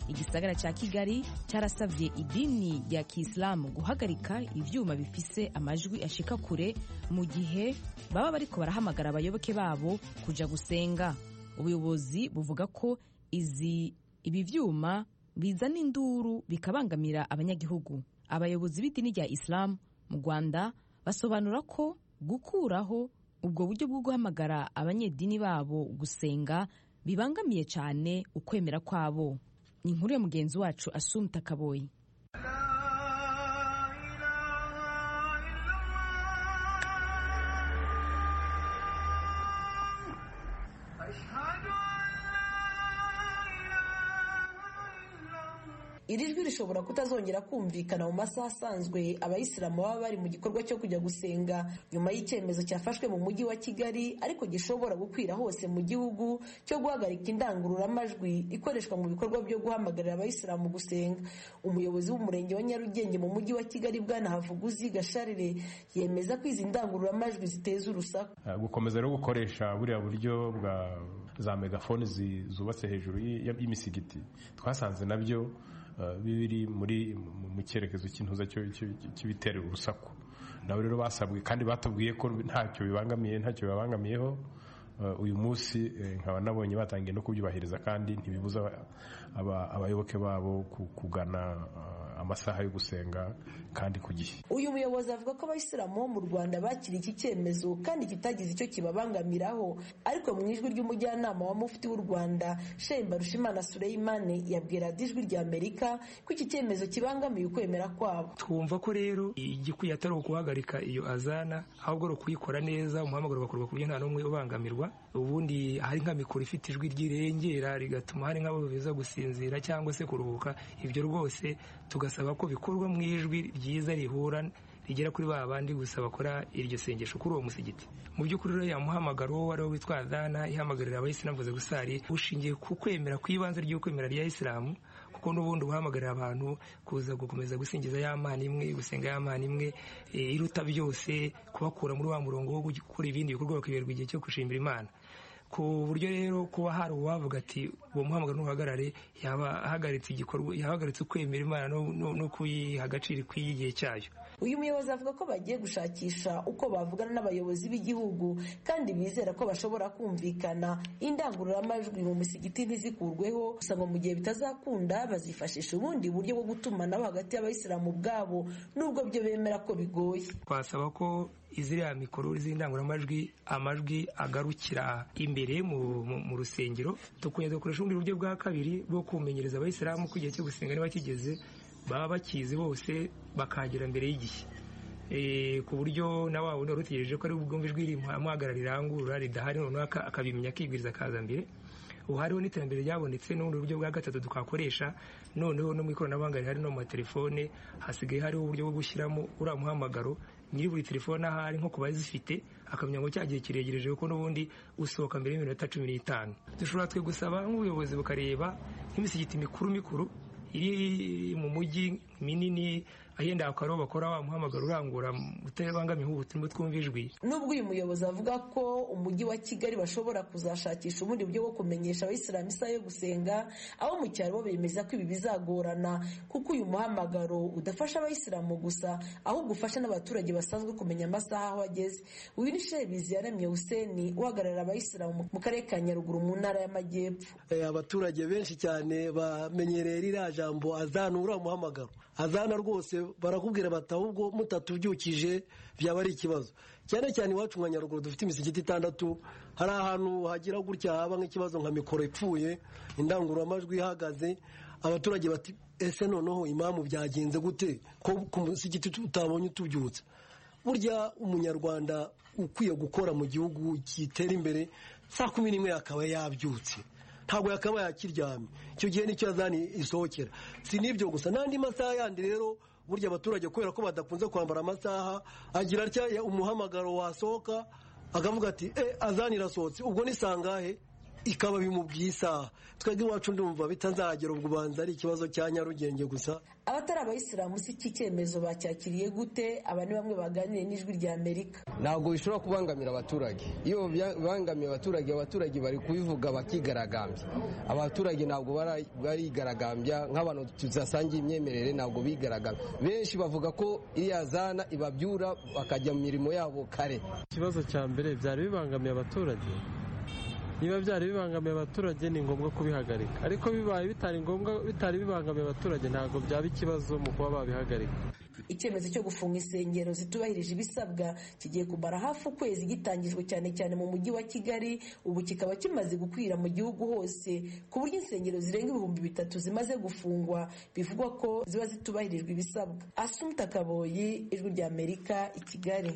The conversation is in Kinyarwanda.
igisagara cya kigali cyarasabye idini rya kisilamu guhagarika ibyuma bifise amajwi ashika kure mu gihe baba bariko barahamagara abayoboke babo kuja gusenga ubuyobozi buvuga ko izi ibi vyuma bizana induru bikabangamira abanyagihugu abayobozi b'idini rya isilamu mu rwanda basobanura ko gukuraho ubwo buryo bwo guhamagara abanyedini babo gusenga bibangamiye cyane ukwemera kwabo ni inkuru ya mugenzi wacu asumta kaboyi iri jwi rishobora kutazongera kumvikana mu masaha asanzwe abayisilamu baba bari mu gikorwa cyo kujya gusenga nyuma y'icyemezo cyafashwe mu mujyi wa kigali ariko gishobora gukwira hose mu gihugu cyo guhagarika indangururamajwi ikoreshwa mu bikorwa byo guhamagarira abayisilamu gusenga umuyobozi w'umurenge wa nyarugenge mu mujyi wa kigali bwana havuguzi gasharire yemeza ko izi ndangururamajwi ziteza urusaku gukomeza rero gukoresha buriya buryo bwa za megafoni zubatse hejuru y'imisigiti twasanze nabyo biri muri mu cyerekezo cy'intuza cy'ibitera urusaku nabo rero basabwe kandi batubwiye ko ntacyo bibangamiye ntacyo bibangamiyeho uyu munsi nkaba nabonye batangiye no kubyubahiriza kandi ntibibuza abayoboke babo kugana amasaha yo gusenga kandi ku gihe uyu muyobozi avuga ko abayisilamu bo mu rwanda bakiriye iki cyemezo kandi kitagize icyo kibabangamiraho ariko mu ijwi ry'umujyanama wa mufti w'u rwanda shemba rushimana sureyimane yabwira ijwi rya amerika ko iki cyemezo kibangamiye ukwemera kwabo twumva ko rero igikwiye atari ukuhagarika iyo azana ahubwo ari ukuyikora neza umuhamagaro ugakorwa ku buryo nta n'umwe ubangamirwa ubundi hari nka mikoro ifite ijwi ryirengera rigatuma hari nk'abo biza gusinzira cyangwa se kuruhuka ibyo rwose tugasaba ko bikorwa mu ijwi ryiza rihura rigera kuri ba bandi gusa bakora iryo sengesho kuri uwo musigiti mu by'ukuri rero yamuhamagara uwo wari witwa adana ihamagarira abayisilamu vuze gusari ushingiye ku kwemera ku ibanze ry'ukwemera rya isilamu kuko n'ubundi buhamagarira abantu kuza gukomeza gusingiza ya mana imwe gusenga ya mana imwe iruta byose kubakura muri wa murongo wo gukora ibindi bikorwa bakiberwa igihe cyo gushimira imana ku buryo rero kuba hari uwavuga ati uwo muhamagaro n'uhagarare yaba ahagaritse igikorwa yahagaritse ukwemera imana no kuyiha agaciro ikwiye igihe cyayo uyu muyobozi avuga ko bagiye gushakisha uko bavugana n'abayobozi b'igihugu kandi bizera ko bashobora kumvikana indangururamajwi mu misigiti ntizikurweho gusa ngo mu gihe bitazakunda bazifashisha ubundi buryo bwo gutumanaho hagati y'abayisilamu ubwabo n'ubwo byo bemera ko bigoye twasaba ko iziriya mikoro z'indangururamajwi amajwi agarukira imbere mu rusengero dukunze gukoresha ubundi buryo bwa kabiri bwo kumenyereza abayisilamu ko igihe cyo gusenga niba kigeze baba bakizi bose bakagera mbere y'igihe ku buryo na wa wundi wari utegereje ko ari bwumve ijwi rimuhagarara rirangurura ridahari noneho akabimenya akibwiriza akaza mbere ubu hariho n'iterambere ryabonetse n'ubundi buryo bwa gatatu twakoresha noneho no mu ikoranabuhanga rihari no mu matelefone hasigaye hariho uburyo bwo gushyiramo uriya muhamagaro nyiri buri telefone ahari nko ku bazifite akamenya ngo cya gihe kiregereje kuko n'ubundi usohoka mbere y'iminota cumi n'itanu dushobora twe gusaba nk'ubuyobozi bukareba nk'imisigiti mikuru mikuru iri mu mujyi minini ahenda hakaba ariho bakora wa muhamagaro urangura utabangamiye ubutumwa twumva ijwi nubwo uyu muyobozi avuga ko umujyi wa kigali bashobora kuzashakisha ubundi buryo bwo kumenyesha abayisilamu isaha yo gusenga abo mu cyaro bo bemeza ko ibi bizagorana kuko uyu muhamagaro udafasha abayisilamu gusa ahubwo ufasha n'abaturage basanzwe kumenya amasaha aho ageze uyu ni shebizi yaremye huseni uhagararira abayisilamu mu karere ka nyaruguru mu ntara y'amajyepfo abaturage benshi cyane bamenyereye ririya jambo azana uriya muhamagaro azana rwose barakubwira bati ahubwo mutatubyukije byaba ari ikibazo cyane cyane iwacu nka nyaruguru dufite imisigiti itandatu hari ahantu hagira gutya haba nk'ikibazo nka mikoro ipfuye indangururamajwi ihagaze abaturage bati ese noneho imamu byagenze gute ko ku musigiti utabonye utubyutse burya umunyarwanda ukwiye gukora mu gihugu kitera imbere saa kumi n'imwe akaba yabyutse ntabwo yakaba yakiryamye icyo gihe nicyo yazani isohokera si n'ibyo gusa n'andi masaha yandi rero burya abaturage kubera ko badakunze kwambara amasaha agira atya umuhamagaro wasohoka akavuga ati e azani irasohotse ubwo ni sangahe ikaba bimubwiye isaha twebwe iwacu ndumva bitanzahagera ubwo ubanza ari ikibazo cya nyarugenge gusa abatari abayisilamu si iki cyemezo bacyakiriye gute aba ni bamwe baganiriye n'ijwi rya amerika ntabwo bishobora kubangamira abaturage iyo bibangamiye abaturage abaturage bari kubivuga bakigaragambya abaturage ntabwo barigaragambya nk'abantu tudasangiye imyemerere ntabwo bigaragambya benshi bavuga ko iyo yazana ibabyura bakajya mu mirimo yabo kare ikibazo cya mbere byari bibangamiye abaturage niba byari bibangamiye abaturage ni ngombwa kubihagarika ariko bibaye bitari ngombwa bitari bibangamiye abaturage ntabwo byaba ikibazo mu kuba babihagarika icyemezo cyo gufunga insengero zitubahirije ibisabwa kigiye kumara hafi ukwezi gitangijwe cyane cyane mu mujyi wa kigali ubu kikaba kimaze gukwira mu gihugu hose ku buryo insengero zirenga ibihumbi bitatu zimaze gufungwa bivugwa ko ziba zitubahirijwe ibisabwa asumu takaboyi ijwi ry'amerika i kigali